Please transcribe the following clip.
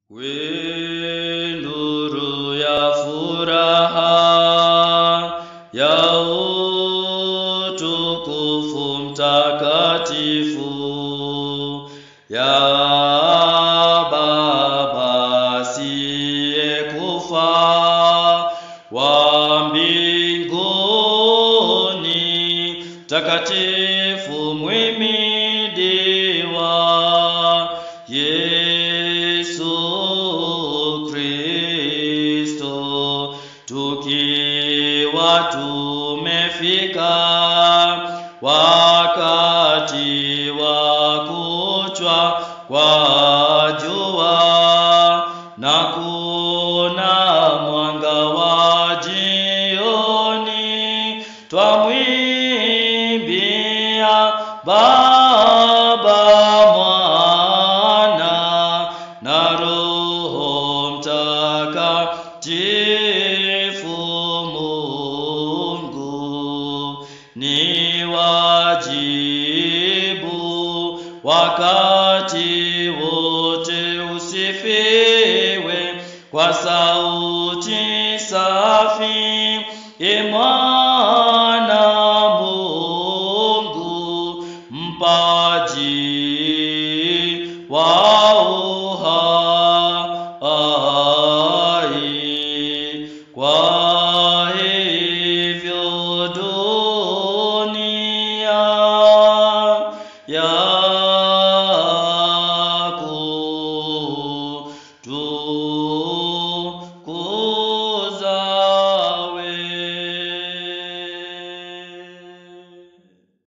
We nuru ya furaha ya utukufu mtakatifu ya Baba asiyekufa wa mbinguni, takatifu mwimidiwa Yesu Kristo, tukiwa tumefika wakati wa kuchwa kwa jua na kuna mwanga wa jioni, twamwimbia Baba, Mwana na Roho Mtakatifu. Mungu ni wajibu wakati wote, usifiwe kwa sauti safi, e Mwana Mungu mpaji wa